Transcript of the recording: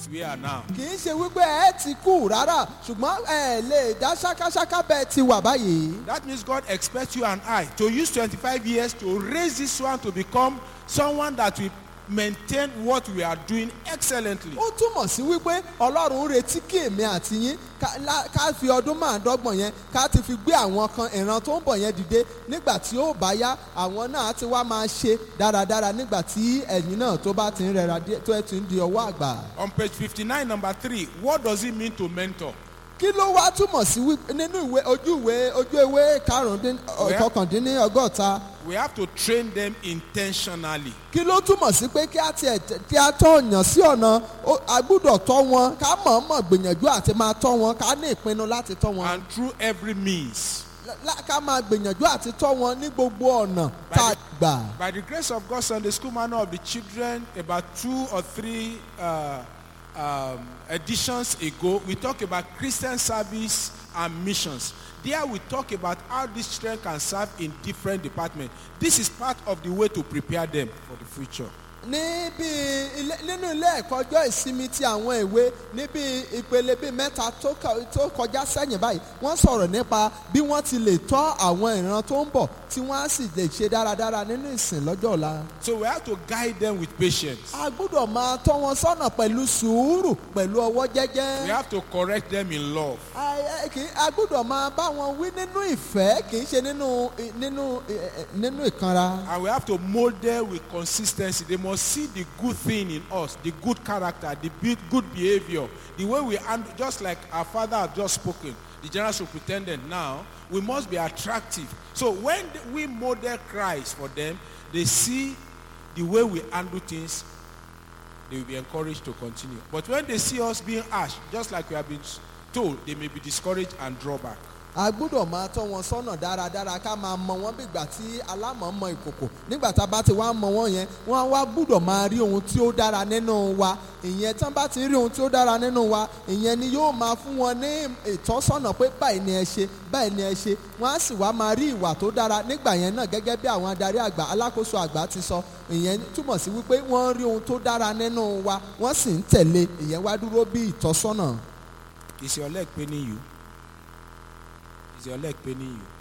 as we are now. kì í ṣe wípé ẹ ti kú rárá ṣùgbọ́n ẹ lè dá ṣákáṣáká bẹ́ẹ̀ ti wà báyìí. That means God expects you and I to use 25 years to raise this one to become someone that will maintain what we are doing excellently. ó túmọ̀ sí wípé ọlọ́run ń retí kí èmi àti yín ká- lá- ká fi ọdún márùndọ́gbọ̀n yẹn ká ti fi gbé àwọn kan ìran tó ń bọ̀ yẹn dìde nígbà tí ó bá yá àwọn náà á ti wá máa ṣe dáradára nígbà tí ẹ̀yìn náà tó bá ti ń rẹra díẹ̀ tó ẹ̀ ti ń di ọwọ́ àgbà. On page 59, number three, what does it mean to mentor? kí ló wá túmọ̀ sí wípé nínú ìwé ojú ìwé ojú ìwé karùndín Where? kọkàndínlọ́gọ́ta We have to train them intentionally. kí ló túmọ̀ sí pé kí á tiẹ̀ tẹ̀- kí á tọ́ ọ̀yàn sí ọ̀nà ó- a gbúdọ̀ tọ́ wọn ká mọ̀ọ́mọ̀ gbìyànjú àti máa tọ́ wọn ká ní ìpinnu láti tọ́ wọn. And through every means. lá- ká máa gbìyànjú àti tọ́ wọn ní gbogbo ọ̀nà tá a gbà. By the grace of God, Sunday School Manual of the Children, about two or three uh, um, editions ago, we talk about Christian service and missions. There we talk about how these children can serve in different departments. This is part of the way to prepare them for the future. níbi ilé- nínú ilé ẹ̀kọ́ ọjọ́ ìsinmi ti àwọn ìwé níbi ìpele bíi mẹ́ta tó kọ- tó kọjá sẹ́yìn báyìí wọ́n sọ̀rọ̀ nípa bí wọ́n ti lè tọ́ àwọn ìran tó ń bọ̀ tí wọ́n á sì lè ṣe dáradára nínú ìsìn lọ́jọ́ ọ̀la. So we have to guide them with patience. a gbúdọ̀ máa tọ́ wọn sọ́nà pẹ̀lú sùúrù pẹ̀lú ọwọ́ jẹ́jẹ́. We have to correct them in love. a ẹ- kì í- a gbúdọ̀ máa bá wọn wí nínú ìfẹ́ kì í ṣe nínú nínú ẹ- ẹ- nínú ìkanra. And we have to mold them with consistency. They must see the good thing in us, the good character, the be- good behavior, the way we handle, just like our father has just spoken, the general superintendent now, we must be attractive. So when th- we model Christ for them, they see the way we handle things, they will be encouraged to continue. But when they see us being harsh, just like we have been s- told, they may be discouraged and draw back. a gbúdọ̀ máa tọ́ wọn sọ́nà dáradára ká máa mọ wọn bí ìgbà tí alámọ̀ mọ ìkòkò nígbà tá a bá ti wá mọ wọn yẹn wọ́n á wá gbúdọ̀ máa rí ohun tí ó dára nínú wa ìyẹn tán bá ti rí ohun tí ó dára nínú wa ìyẹn ni yóò máa fún wọn ní ìtọ́sọ́nà pé báyìí ni ẹ ṣe báyìí ni ẹ ṣe wọ́n á sì wá máa rí ìwà tó dára nígbà yẹn náà gẹ́gẹ́ bí àwọn adarí àgbà alákòóso àgbà ti sọ ìyẹn túmọ̀ sí wípé wọ́n rí ohun tó dára nínú wa wọ́n sì ń tẹ̀lé ìyẹn wá dúró bí ìtọ́sọ́nà. Is your leg paining you? Is your leg paining you?